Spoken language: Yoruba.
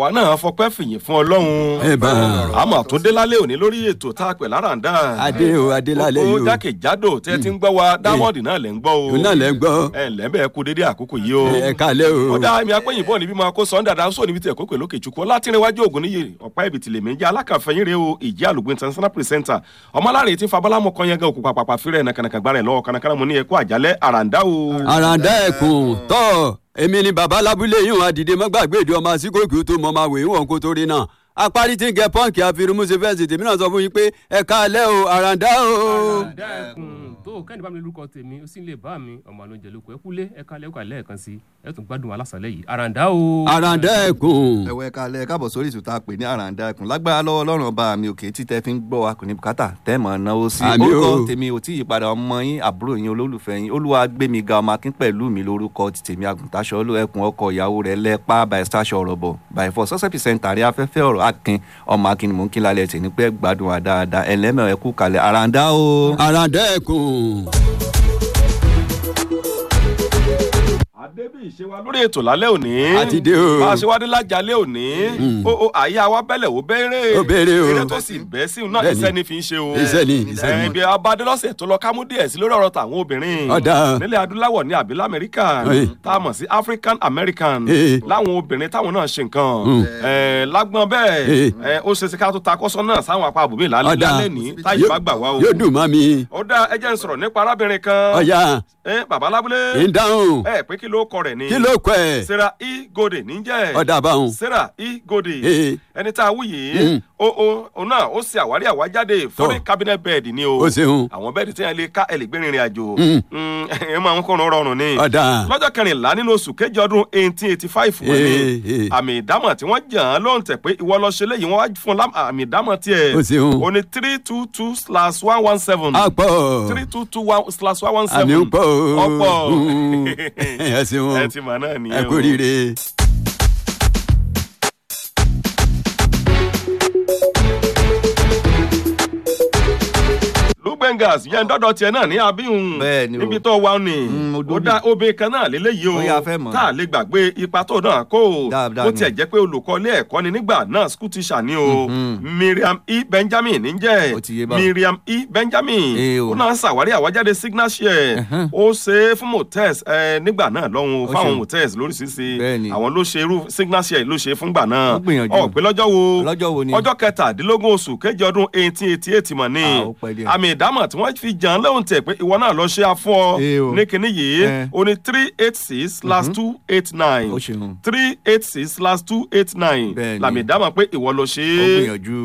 àwa náà fọpẹ́ fìyìn fún ọlọ́run Ẹ bá. àmọ́ tó dé lálẹ́ òní lórí ètò tá a pè láràndà adé o adé lálẹ́ ó yìí o jákèjádò tẹ́ ti ń gbọ́ wa dámọ́ọ̀dì náà lẹ́ ń gbọ́ o òun náà lẹ́ ń gbọ́ ẹ ǹlẹ́ bẹ́ẹ̀ kú dédé àkókò yìí o ẹ kálẹ́ o ó dá èmi apẹ́yìnbọ̀ níbí máa kó sọ́ńdà dáńsó níbi tí ẹ̀kọ́ pè lókè chukwu látìrìnwájú ògùn níyì ọ̀pá ìbìtì lèmi ń jẹ́ alákàfẹ́yìn rẹ o ìjẹ́ àlùgbò international presenter ọmọláre tí ń fa bọ́lámù kan yẹn gan òkú pàpàpà fírẹ̀ nàkànàkàn gbára ẹ̀ lọ́wọ́ kànàkànà mo ní ẹ̀kọ́ àjálẹ̀ àràǹdá o. àràǹdá ẹkùn tọ́ èmi ni bàbá lábúlé yìí wọn àdìdé mọ́gbàgbé ìdí ọmọ àsìkòkì tó mọ máa wèé wọn kó torí náà apárí tí ń gẹ pọ́ǹkì àfirùmùsẹ̀ fẹ́ǹsì tèmi náà sọ fún yín pé ẹ kálẹ́ o àràǹdá o. àràǹdá ẹkùn tó kẹ́ni bá mi lórúkọ tèmi ó sì lè bá mi ọmọ àlóúnjẹ lóko ẹ kúlé ẹ kálẹ̀ ẹ kálẹ̀ ẹ̀kan sí ẹ tún gbádùn alásàlẹ̀ yìí àràǹdá o. àràǹdá ẹkùn ẹ̀wẹ̀ kalẹ̀ káàbọ̀ sórí ìtúta pè ní àràǹdà ẹkùn lágbára lọ́wọ́ ọlọ́run ọba mi òkè tí tẹ́ fi ń gbọ́ wa kò ní bùkátà tẹ́ mọ̀ náwó sí Àmín o. orúkọ tèmi ò tí ì padà ọmọ yín àbúrò yín olólùfẹ́ yín olúwa gbé mi ga ọmọ akín pẹ̀lú mi lórúkọ ti tèmi àgùntàṣọ olú ẹkùn ọkọ ìyàwó rẹ̀ lẹ́pà by stasio ọ̀rọ̀ bọ̀ by four success percent àrí afẹ́fẹ́ ọ̀rọ̀ akin ọmọ akin ni mò ń kí lálẹ́ tẹ̀ ní pẹ́ gbádùn wa dáadáa ẹlẹ́mẹ̀ ẹ̀kú kalẹ̀ àràǹdà o. àràǹdá ẹkùn. àdébí ìṣe wa lórí ètò lálẹ́ òní. Àti dé o. bá a ṣe wá dé lájàlẹ́ òní. ó ó àyà wa bẹ́lẹ̀ ó béèrè. Ó béèrè o. eré tó sì bẹ́ sí náà Bẹ́ẹ̀ni. iṣẹ́ ni fi ń ṣe o. Iṣẹ́ ni, iṣẹ́ ni. ẹ̀ ibi abadé lọ́sẹ̀ tó lọ kámú díẹ̀ sí lórí ọ̀rọ̀ tàwọn obìnrin. Ọ̀dà. nílẹ̀ adúláwọ̀ ní àbílẹ̀ amẹ́ríkà Ẹ̀. tá a mọ̀ sí african american. Ẹ̀. láwọn obìnrin táwọn náà ṣe nǹkan. ẹ̀ lágbọ́n bẹ́ẹ̀ Ẹ̀. ẹ̀ ó ṣe é ṣe ká tó ta kọ́sọ́ náà sáwọn apá àbòmí lálẹ́ Ọ̀dà. lálẹ́ ní táyì bá gbà wá o. yóò dùn mọ́ mi. ó dá ẹ jẹ́ n sọ̀rọ̀ nípa arábìnrin kan. ọ̀ya ẹ bàbá lábúlé. ń dáhùn ẹ pé kí ló kọ rẹ̀ ni. kí ló kọ ẹ̀ sarah e gode níjẹ́. ọ̀dà báwọn. sarah e gode. Ee. ẹni tá a wú yìí. o o o náà ó ṣe àwárí àwájáde foreign cabinet bed ni o. Ó ṣeun. àwọn bẹ́ẹ̀dì tí wọ́n lè ká ẹ lè gbé rìnrìn àjò. Mm. Mm, ẹ máa ń kọ́nu rọrùn ni. ọ̀dà lọ́jọ́ kẹrìnlá nínú oṣù kejì ọdún eighteen eighty five wọ́n ní Ee, ee. àmì ìdámọ̀ tí wọ́n jàn án ló ń tẹ̀ pé ìwọ lọ ṣe léyìí wọ́n wá fún un lá- àmì ìdámọ̀ tiẹ̀. Ó ṣeun. o ní three two two slash one one seven àpọ̀ three two two one slash one one seven. àmì ń pọ̀ o. ọ̀pọ̀ Mm. ẹ ṣeun ẹ ti mọ̀ náà nìyẹn ẹ kú rire. lugbengas yẹn dọ́dọ̀ tiẹ̀ náà ní abíhùn Bẹ́ẹ̀ ni o. níbi tó wà ní Mm, mo ó dóbi. dá obìnrin kan náà lélẹ́yìí o Ó yá, fẹ́ mọ̀. tá a lè gbàgbé ipa tó náà kó o Dáadáa ó ni. tiẹ̀ jẹ́ pé olùkọ́ ilé ẹ̀kọ́ ni nígbà náà school teacher ni o miriam e benjamin níjẹ́ Ó ti yé báwọn. miriam e benjamin Ee o. ó náà ṣàwárí àwájáde signal share ó ṣe é fún motels ẹ, nígbà náà lọ́hùn Ó fáwọn ṣe. motels lóríṣiríṣi Bẹ́ẹ̀ni. àwọn ló ṣe irú signal share ló ṣe fúngbà náà Ó gbìyànjú. ọ̀ pé lọ́jọ́ wo Lọ́jọ́ wo ni? ọjọ́ kẹtàdínlógún oṣù kejì ọdún eighteen eighty eight mọ̀ ní Ah, ó pẹ́ díẹ̀. àmì ìdámọ̀ tí wọ́n fi jàn án lóhùn tẹ̀ pé ìwọ náà lọ ṣe afọ́ Ee o. ní kinní yìí Eh. o ní three eight six slash two eight nine Ó ṣeun. three eight six slash two eight nine Bẹ́ẹ̀ni. làmì ìdámọ̀ pé ìwọ lọ ṣe ó é gbìyànjú.